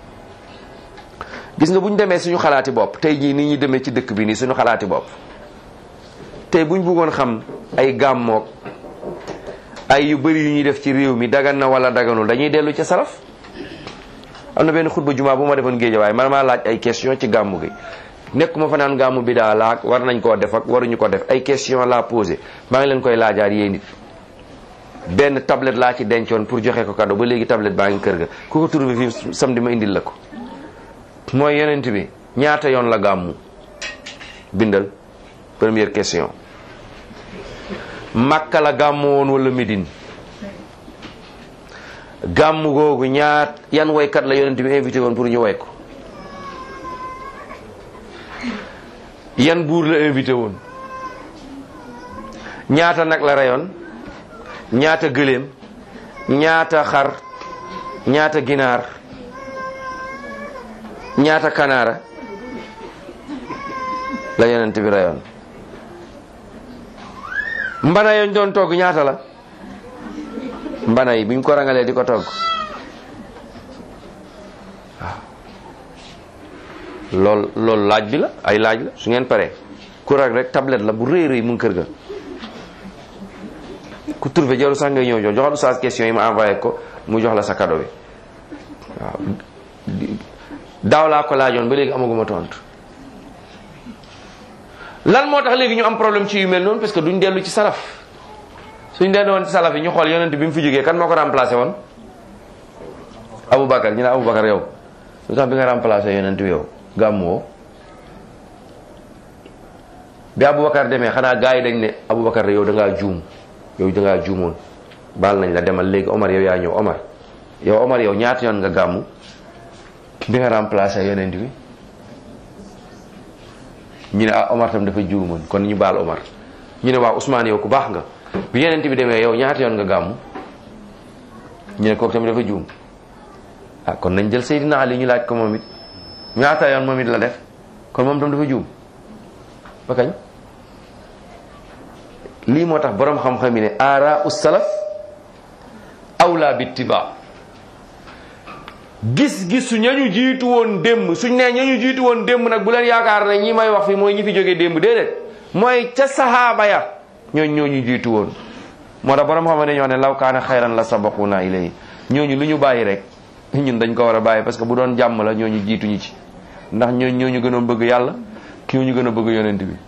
gis nga bu ñu demee suñu xalaati bopp tey jii ni ñuy demee ci dëkk bi nii suñu xalaati bopp tey bu ñu bëggoon xam ay gàmmoog ay yu bëri yu ñuy def ci réew mi dagan na wala daganul dañuy dellu ca salaf am na benn xutba jumaa bu ma defoon géej waaye man maa laaj ay question ci gàmmu gi nekkuma fa naan gàmmu bi daa laag war nañ koo def ak waruñu ko def ay question laa posé maa ngi leen koy laajaat yéen nit benn tablette laa ci dencoon pour joxe ko cadeau ba léegi tablette baa ngi kër ga ku ko trouvé fii samedi ma indil la ko mooy yonent bi ñaata yoon la gàmmu bindal première question Makka la gàmmu woon wala Médine gàmmu googu ñaat yan woykat la yonent bi invité woon pour ñu woy ko yan buur la invité woon ñaata nag la reyoon ñaata gëléem ñaata xar ñaata ginaar ñaata kanaara la yonent bi reyoon mbana yoon doon togg ñaata la mbana yi biñ ko rangalee di ko togg waaw lool loolu laaj bi la ay laaj la su ngeen paree ku rag rek tablette la bu rëy rëy mu ngi kër ga ku trouvé jarul sax ngay ñëw jox joxal oustaz question yi ma envoyé ko mu jox la sa cadeau bi waaw daaw laa ko laajoon ba léegi amaguma tontu lan moo tax léegi ñu am problème ci yu mel noonu parce que duñ dellu ci salaf suñ dellu woon ci salaf yi ñu xool yonent bi mu fi jógee kan moo ko remplacé woon Aboubacar ñu ne Aboubacar yow lu tax bi nga remplacé yonent bi yow gàmmuwoo bi Aboubacar demee xanaa gars yi dañ ne Aboubacar yow da ngaa juum yow da ngaa juumoon baal nañ la demal léegi Omar yow yaa ñëw Omar yow Omar yow ñaata yoon nga gàmmu bi nga remplacé yonent bi ñu ne ah Omar tam dafa juumoon kon ñu baal Omar ñu ne waaw Ousmane yow ku baax nga bi yonent bi demee yow ñaata yoon nga gàmmu ñu ne kooku tamit dafa juum ah kon nañ jël Seydina Ali ñu laaj ko moom it ñaata yoon moom it la def kon moom tam dafa juum ba kañ lii moo tax boroom xam-xam yi ne aara us salaf awla bittiba gis-gisu ñañu jiitu woon démb suñ ne ñañu jiitu woon démb nag bu leen yaakaar ne ñi may wax fi mooy ñi fi jógee démb déedéet mooy ca sahaaba ya ñooñ ñooñu jiitu woon moo tax borom xam ne ñoo ne law kaana xayran la sabaquna ilayhi ñooñu lu ñu bàyyi rek ñun dañ ko war a bàyyi parce que bu doon jàmm la ñooñu jiituñu ci ndax ñooñ ñooñu gën a bëgg yàlla ñooñu gën a bëgg yonent bi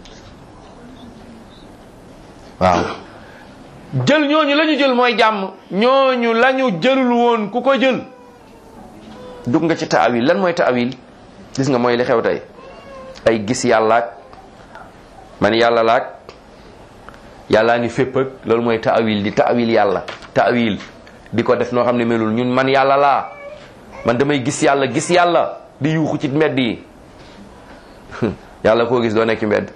waaw jël ñooñu la ñu jël mooy jàmm ñooñu la ñu jëlul woon ku ko jël dugg nga ci taawil lan mooy taawil gis nga mooy li xew tey ay gis yàllaak man yàlla laak yàllaa ngi fépp ak loolu mooy taawil di taawil yàlla taawil di ko def noo xam ne melul ñun man yàlla laa man damay gis yàlla gis yàlla di yuuxu ci mbedd yi yàlla koo gis doo nekk ci mbedd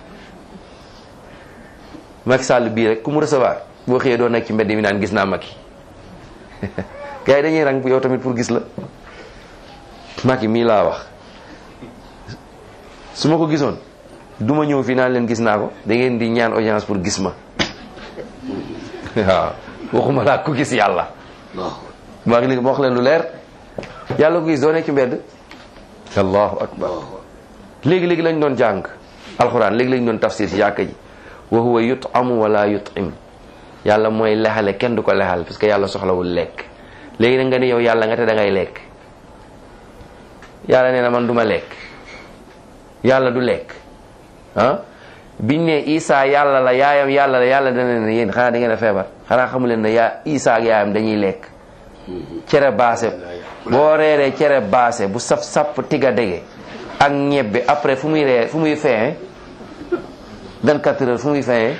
Macky Sall bii rek ku mu recevoir boo xëyee doo nekk ci mbedd mi naan gis naa Macky gars yi dañuy rang yow tamit pour gis la Macky mii laa wax su ma ko gisoon du ma ñëw fii naan leen gis naa ko da ngeen di ñaan audience pour gis ma waaw waxuma laa ko gis yàlla maa ngi ma wax leen lu leer yàlla ko gis doo nekk ci mbedd allahu akbar léegi-léegi lañ doon jàng alxuraan léegi lañ doon tafsir ci jàkka ji wa huwa yut'amu wala yut'im yàlla mooy lexale kenn du ko lexal parce que yàlla soxlawul lekk léegi nag nga ne yow yàlla nga te da ngay lekk yàlla nee na man du ma lekk yàlla du lekk ah biñ ne Isa yàlla la yaayam yàlla la yàlla dana ne yéen xanaa da ngeen a feebar xanaa xamu leen ne yaa Isa ak yaayam dañuy lekk cere baase boo reeree cere baase bu saf sapp tiga dege ak ñebbe après fu muy reer fu muy feye 24 heures fu muy feye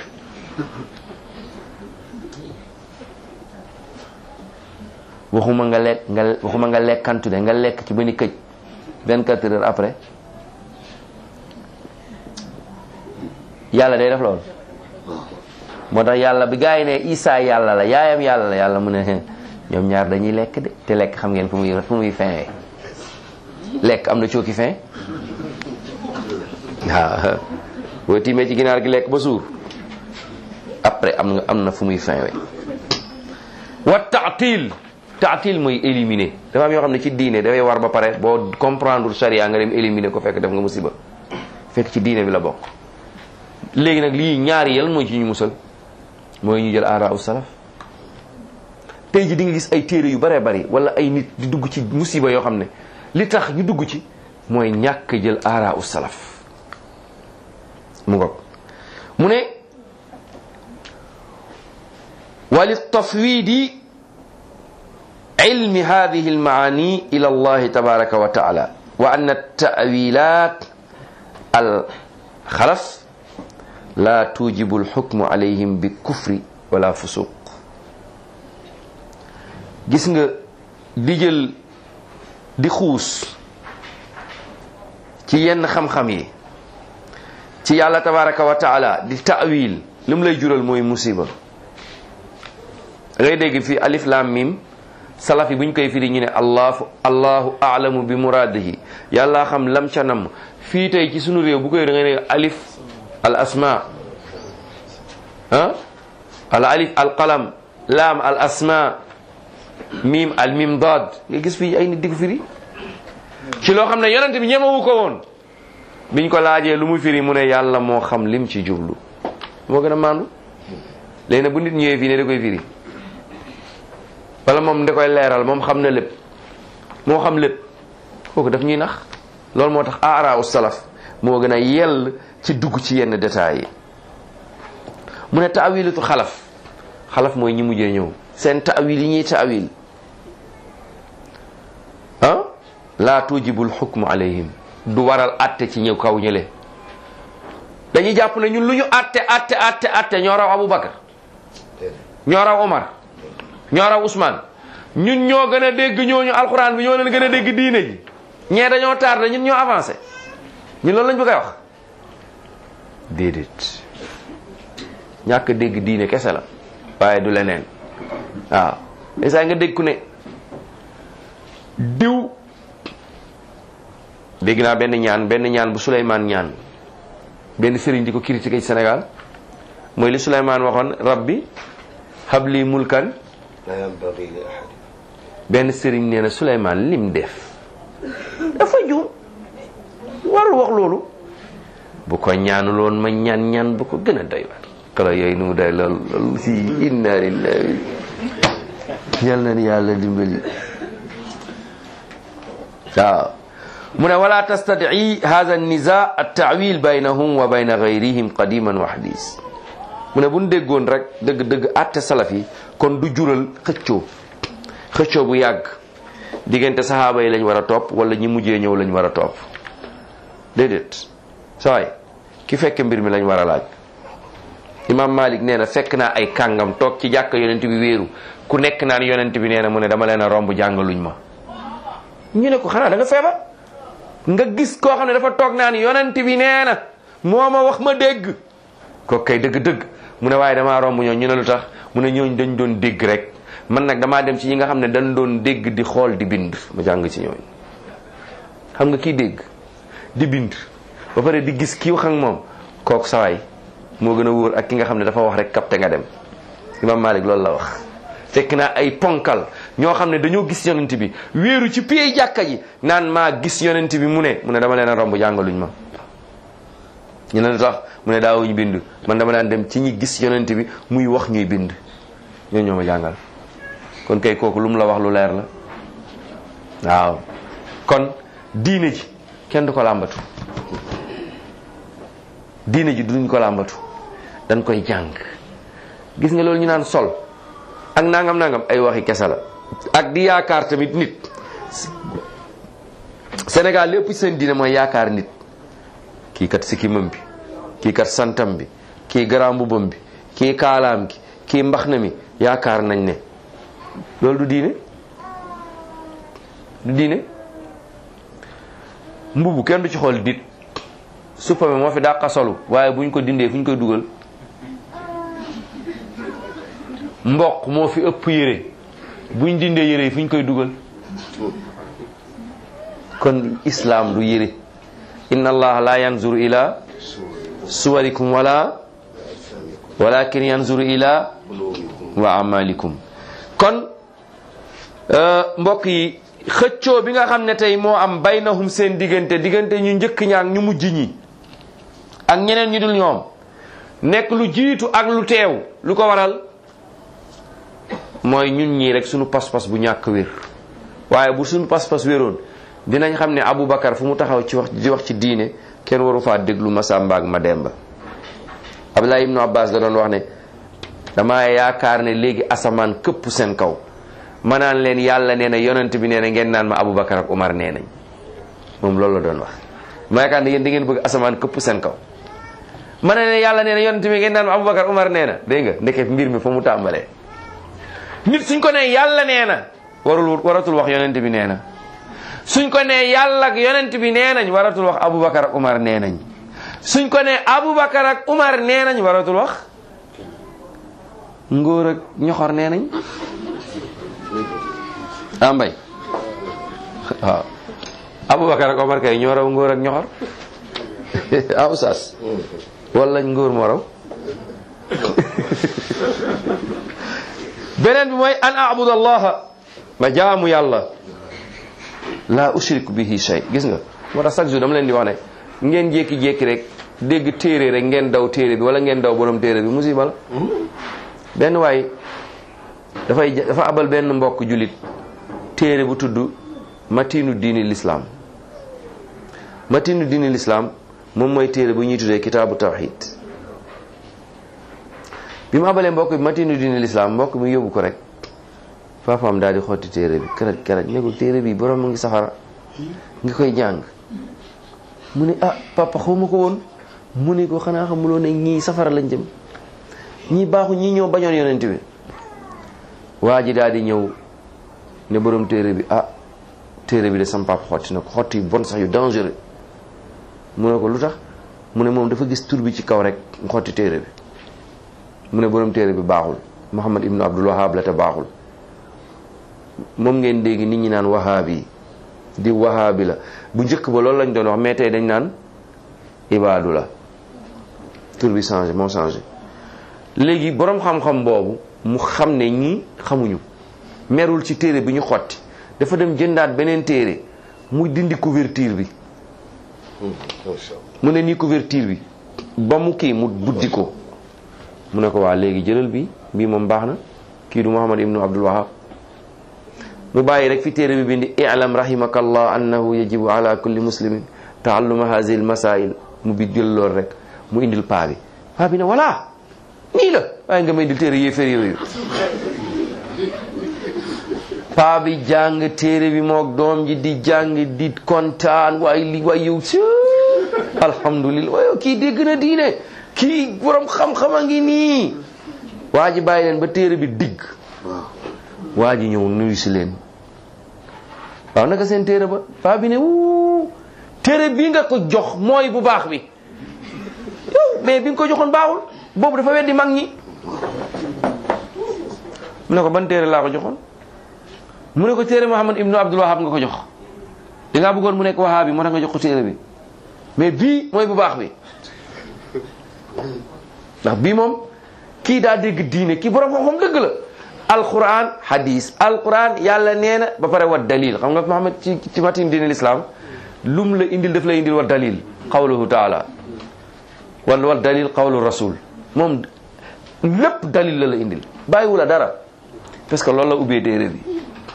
waxuma nga lekk nga waxuma nga lekkantu de nga lekk ci ba ni këj 24 heures après yàlla day def loolu moo tax yàlla bi gaa yi ne Isa yàlla la yaayam yàlla la yàlla mu ne ñoom ñaar dañuy lekk de te lekk xam ngeen fu muy fu muy feye lekk am na cooki fin waaw boo tiimee ci ginaar gi lekk ba suur après am nga am na fu muy fin we wa taatil taatil mooy éliminer dafa am yoo xam ne ci diine dafay war ba pare boo comprendre charia nga dem éliminer ko fekk def nga musiba fekk ci diine bi la bokk léegi nag lii ñaari yal mooy ci ñu musal mooy ñu jël aara u salaf tey ji di nga gis ay téere yu bare bari wala ay nit di dugg ci musiba yoo xam ne li tax ñu dugg ci mooy ñàkk jël aara u salaf mu ngoog mu ne wali tafwidi ilmi hadihi almaani ila allahi tabaraka wa taala wa anna tawilat alxalaf la tujibu alxukmu alayhim bi kufri wala fusuq gis nga di jël di xuus ci yenn xam-xam yi ci yàlla tabaraka wa taala di taawil li mu lay jural mooy musiba ngay dégg fii alif lam mim salaf yi bu ñu koy firi ñu ne allahu allahu aalamu bi muradihi yàlla xam lam ca nam fii tey ci sunu réew bu koy da ngay ne alif al asma ah al alif al qalam laam al asma mim al mim daad nga gis fii ay nit di ko firi ci loo xam ne yonent bi ñemewu ko woon biñ ko laajee lu mu firi mu ne yàlla moo xam lim ci jublu moo gën a maandu léegi nag bu nit ñëwee fii ne da koy firi wala moom da koy leeral moom xam na lépp moo xam lépp kooku daf ñuy nax loolu moo tax aaraawu salaf moo gën a yell ci dugg ci yenn détails yi mu ne taawilatu xalaf xalaf mooy ñi mujjee ñëw seen taawil yi ñuy taawil ah laa tujibul xukmu alayhim du waral atte ci ñëw kaw ñële dañuy jàpp ne ñun lu ñu atte atte atte atte ñoo raw Aboubacar ñoo raw Omar ñoo raw Ousmane ñun ñoo gën a dégg ñooñu alxuraan bi ñoo leen gën a dégg diine ji ñee dañoo tardé ñun ñoo avancé ñun loolu lañ bëgg a wax déedéet ñàkk dégg diine kese la waaye du leneen waaw saa nga dégg ku ne diw dégg naa benn ñaan benn ñaan bu Souleymane ñaan benn sëriñ di ko critiqué ci Sénégal mooy li Souleymane waxoon rabbi habli mulkan la yanbaghi li ahad benn sëriñ nee na Souleymane lim def dafa juum warul wax loolu bu ko ñaanuloon ma ñaan ñaan bu ko gën a doy waar kala yooyu nu mu day lool loolu si inna lillahi yal na ni yàlla dimbali waaw mu ne wala tastadii hada niza at-ta'wil baynahum wa bayna gayrihim qadiman wa hadis mu ne bu ñu déggoon rek dëgg-dëgg àtte salaf yi kon du jural xëccoo xëccoo bu yàgg diggante saxaaba yi lañ war a topp wala ñi mujjee ñëw lañ war a topp déedéet sawaay ki fekke mbir mi lañ war a laaj imam malik nee na fekk naa ay kàngam toog ci jàkka yonent bi wéeru ku nekk naan yonent bi nee na mu ne dama leen a romb jàngaluñ ma ñu ne ko xanaa da nga feebar nga gis koo xam ne dafa toog naan yonent bi nee na moo ma wax ma dégg ko kay dëgg-dëgg mu ne waaye damaa romb ñoo ñu ne lu tax mu ne ñooñ dañ doon dégg rek man nag damaa dem ci ñi nga xam ne dañ doon dégg di xool di bind ma jàng ci ñooñ xam nga kii dégg di bind ba pare di gis kii wax ak moom kooku sawaay moo gën a wóor ak ki nga xam ne dafa wax rek kapte nga dem imam malik loolu la wax fekk naa ay ponkal ñoo xam ne dañoo gis yonent bi wéeru ci pied jàkka ji naan maa gis yonent bi mu ne mu ne dama leen a romb jàngaluñ ma ñu ne lu tax mu ne daawuñ bind man dama daan dem ci ñi gis yonent bi muy wax ñuy bind ñoo ñoo ma jàngal kon kay kooku lu mu la wax lu leer la waaw kon diine ji kenn du ko làmbatu diine ji duñ ko làmbatu dañ koy jàng gis nga loolu ñu naan sol ak nangam nangam ay waxi kese la ak di yaakaar tamit nit Sénégal lépp ci seen diine mooy yaakaar nit kii kat sikkimam bi kii kat santam bi kii garaam mbubam bi kii kaalaam gi kii mbaxna mi yaakaar nañ ne loolu du diine du diine mbubu kenn du ci xool nit suppame moo fi dàqa solu waaye buñ ko dindee fu ñu koy dugal mboq moo fi ëpp yére buñ dindee yére yi fu ñu koy dugal kon islam du yére inna allaha la yanzuru ila suwarikum wala walakin yanzuru ila wa amalikum kon mbokk yi xëccoo bi nga xam ne tey moo am baynahum seen diggante diggante ñu njëkk ñaak ñu mujj ñi ak ñeneen ñu dul ñoom nekk lu jiitu ak lu teew lu ko waral mooy ñun ñii rek suñu pas-pas bu ñàkk wér waaye bu suñu pas-pas wéroon dinañ xam ne Aboubacar fu mu taxaw ci wax di wax ci diine kenn waru faa déglu Masamba ak Mademba Abdullah ibnu Abbas da doon wax ne dama yaakaar ne léegi asamaan këpp seen kaw ma naan leen yàlla nee na yonent bi nee na ngeen naan ma Aboubacar ak Umar nee nañ moom loolu la doon wax ma yaakaar ne yéen da ngeen bëgg asamaan këpp seen kaw ma ne leen yàlla nee na yonent bi ngeen naan ma Aboubacar Umar nee na dégg nga ndeke mbir mi fa mu tàmbalee nit suñ ko ne yàlla nee na warul waratul wax yonent bi nee na suñ ko ne yàlla ak yonent bi nee nañ waratul wax Aboubacar ak Umar nee nañ suñ ko ne Aboubacar ak Umar nee nañ waratul wax ngóor ak ñoxor nee nañ ah mbay waaw Aboubacar ak Umar kay ñoo raw ngóor ak ñoxor ah oustaz wala ngóor moo raw beneen bi mooy an abud allaha ma jaamu yàlla la ushriku bihi shay gis nga moo tax chaque jour dama leen di wax ne ngeen jékki-jékki rek dégg téere rek ngeen daw téere bi wala ngeen daw borom téere bi musiba la benn waay dafay dafa abal benn mbokk julit téere bu tudd matinu diini l'islam matinu diini l'islam moom mooy téere bu ñuy tuddee kitaabu tawxid bi mu abalee mbokk bi matinu diini l'islam mbokk mi yóbbu ko rek papaam daal di xotti téere bi keraj keraj ne ko téere bi borom mu ngi safara nga koy jàng mu ne ah papa xawma ko woon mu ne ko xanaa xamuloo ne ñii safara lañ jëm ñii baaxu ñii ñoo bañoon yonent bi waa ji daal di ñëw ne borom téere bi ah téere bi de sam papa xotti na ko xotti yu bon sax yu dangereux mu ne ko lu tax mu ne moom dafa gis tur bi ci kaw rek mu xotti téere bi mu ne borom téere bi baaxul Muhammad ibnu Abdul Wahab la te baaxul moom ngeen dégg nit ñi naan wahaab yi di wahaabi la bu njëkk ba loolu lañ doon wax mais tey dañ naan ibaadu la tur bi changé moo changé léegi boroom xam-xam boobu mu xam ne ñii xamuñu merul ci téere bi ñu xotti dafa dem jëndaat beneen téere mu dindi couverture bi mu ne nii couverture bi ba mu kii mu buddi ko mu ne ko waa léegi jëlal bi bii moom baax na kii du Muhammad ibnu Abdul Wahab mu bàyyi rek fi téere bi bindi i'lam rahimakallah annahu yajibu ala kulli muslimin taalluma hazihi al masail mu bi jël lool rek mu indil paa bi paa bi ne voilà nii la waaye nga may indil téere yéeféer yooyu paa bi jàng téere bi moog doom ji di jàng di kontaan waaye li waay yow si alhamdulillah waaye kii dégg na diine kii borom xam-xam a ngi nii waa ji bàyyi leen ba téere bi digg waa ji ñëw nuyu si leen waaw naka seen téere ba paa bi ne wuu téere bii nga ko jox mooy bu baax bi yow mais bi nga ko joxoon baaxul boobu dafa weddi mag ñi mu ne ko ban téere laa ko joxoon mu ne ko téere Muhammad ibnu Abdul Wahab nga ko jox da ngaa bëggoon mu nekk wahaab bi moo tax nga jox ko téere bi mais bii mooy bu baax bi ndax bii moom kii daa dégg diine kii borom xam-xam dëgg la alquran hadis alquran yàlla nee na ba pare wa dalil xam nga Muhammad ci ci matin diine l'islam lum la indil daf la indil wa dalil qawluhu taala wala wa dalil qawlu rasul moom lépp dalil la la indil bàyyiwu la dara parce que loolu la ubbee téere bi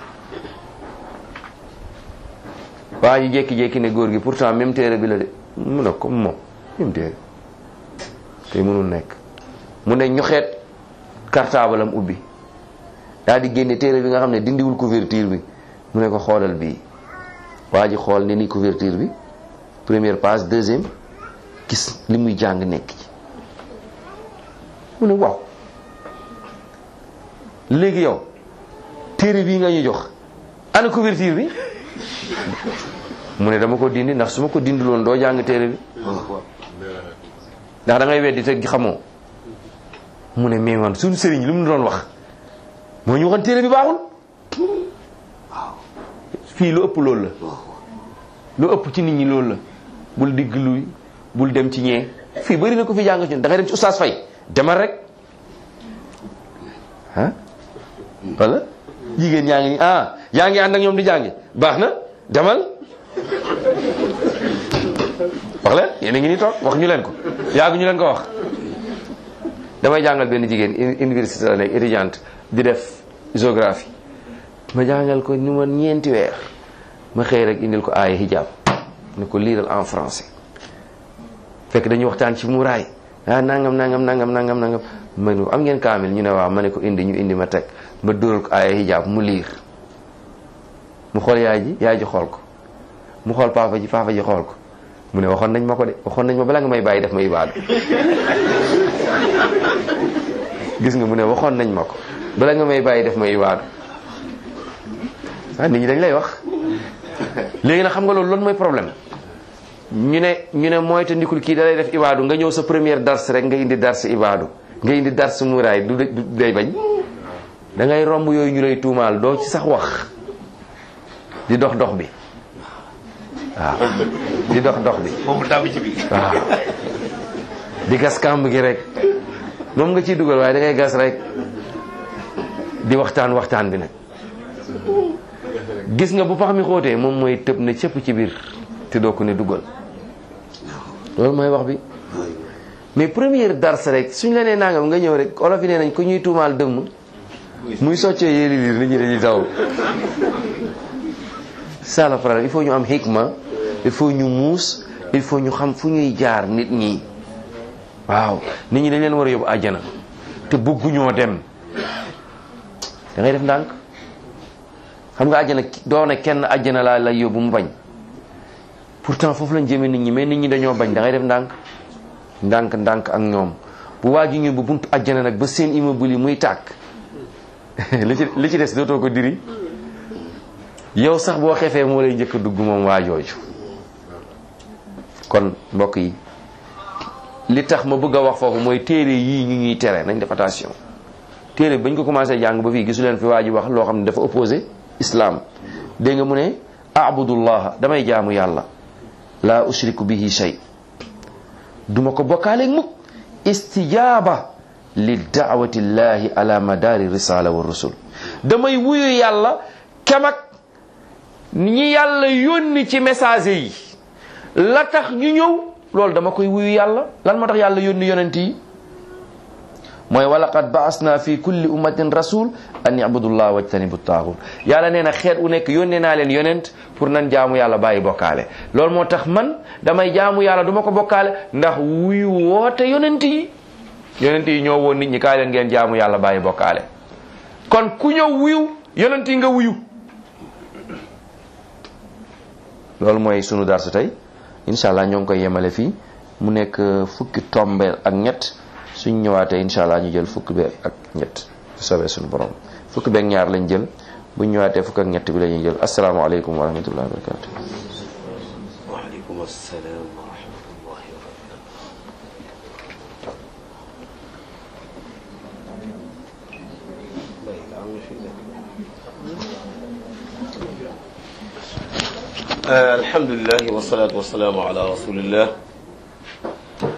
waa ji jékki-jékki ne góor gi pourtant même téere bi la de mu ne ko moom même téere tey mënul nekk mu ne ñoxeet cartable am ubbi daal di génne téere bi nga xam ne dindiwul couverture bi mu ne ko xoolal bii waa ji xool ne ni couverture bi première page deuxième gis li muy jàng nekk ci mu ne waaw léegi yow téere bii nga ñu jox ana couverture bi mu ne dama ko dindi ndax su ma ko dindiloon doo jàng téere bi ndax da ngay weddi te xamoo mu ne mais man suñu sëriñ lu mu doon wax moo ñu waxoon téere bi baaxul fii lu ëpp loolu la lu ëpp ci nit ñi loolu la bul digg luy bul dem ci ñee fii bëri na ko fi jàng ci da ngay dem ci oustaz fay demal rek ah wala jigéen ñaa ngi ni ah yaa ngi ànd ak ñoom di jàngi baax na demal wax leen yéen a ngi ni toog wax ñu leen ko yàgg ñu leen ko wax damay jàngal benn jigéen université la nekk étudiante di def géographie ma jàngal ko ni ma ñeenti weer ma xëy rek indil ko aaya hijab ne ko liiral en français fekk dañuy waxtaan ci muraay ah nangam nangam nangam nangam nangam ma ne ko am ngeen kaamil ñu ne waaw ma ne ko indi ñu indi ma teg ma dóoral ko aaya hijab mu liir mu xool yaay ji yaay ji xool ko mu xool papa ji papa ji xool ko mu ne waxoon nañ ma ko de waxoon nañ ma bala nga may bàyyi def ma ibaadu gis nga mu ne waxoon nañ ma ko bala nga may bàyyi def ma ibaadu ah nit ñi dañ lay wax léegi nag xam nga loolu loolu mooy problème ñu ne ñu ne mooy te ndikul kii da lay def ibaadu nga ñëw sa première dars rek nga indi dars ibaadu nga indi dars muraay du du day bañ da ngay romb yooyu ñu lay tuumaal doo ci sax wax di dox dox bi waaw di dox dox bi moom mu tàbbi ci biir. waaw di gas kàmb gi rek moom nga ciy dugal waaye da ngay gas rek di waxtaan waxtaan bi nag gis nga bu pax mi xóotee moom mooy tëb na cëpp ci biir te doo ko ne dugal loolu mooy wax bi mais première dars rek suñ la nee nangam nga ñëw rek olof yi nee nañ ko ñuy tuumaal dëmm muy soccee yéeli liir nit ñi dañuy taw ça le problème il faut ñu am hikma il faut ñu muus il faut ñu xam fu ñuy jaar nit ñi waaw nit ñi dañ leen war a yóbbu àjjana te bëgguñoo dem da ngay def ndànk xam nga àjjana doo ne kenn àjjana laa lay yóbbu mu bañ pourtant foofu lañ jëmee nit ñi mais nit ñi dañoo bañ da ngay def ndànk ndànk ndànk ak ñoom bu waa ji ñu bu buntu àjjana nag ba seen immeuble yi muy tàkk li ci li ci des dootoo ko diri yow sax boo xefee moo lay njëkk a dugg moom waa jooju kon mbokk yi li tax ma bëgg a wax foofu mooy téere yii ñu ñuy tere nañ def attention téere bi bañ ko commencé jàng ba fii gisu leen fi waa ji wax loo xam ne dafa opposé islam dégg nga mu ne abudullah damay jaamu yàlla laa ushriku bihi shay duma ko bokkaaleeg mukk istijaaba li daawati llahi ala madari risala wa rusul damay wuyu yàlla kemak ñi yàlla yónni ci message yi la tax ñu ñëw loolu dama koy wuyu yàlla lan moo tax yàlla yónni yonent yi mooy walaqad baasna fi kulli ummatin rasul an yabudullah wajtanibu taaxut yàlla nee na xeet u nekk yónnee naa leen yonent pour nan jaamu yàlla bàyyi bokkaale loolu moo tax man damay jaamu yàlla du ma ko bokkaale ndax wuyu woote yonent yi yonent yi ñoo woon nit ñi kaay leen ngeen jaamu yàlla bàyyi bokkaale kon ku ñëw wuyu yonent yi nga wuyu loolu mooy sunu darsu tey incha allah ñoo ngi koy yemale fii mu nekk fukki tombeel ak ñett suñ ñëwaatee incha allah ñu jël fukki bi ak ñett bu soobee suñu borom fukki beeg ñaar lañ jël buñ ñëwaatee fukk ak ñett bi la ñuy jël asalaamaaleykum wa rahmatullahi wa barakatu waaleykum assalaam wa rahmatullahi wa barakatu alhamdulilah wasalaatu wasalaamu ala rasulillah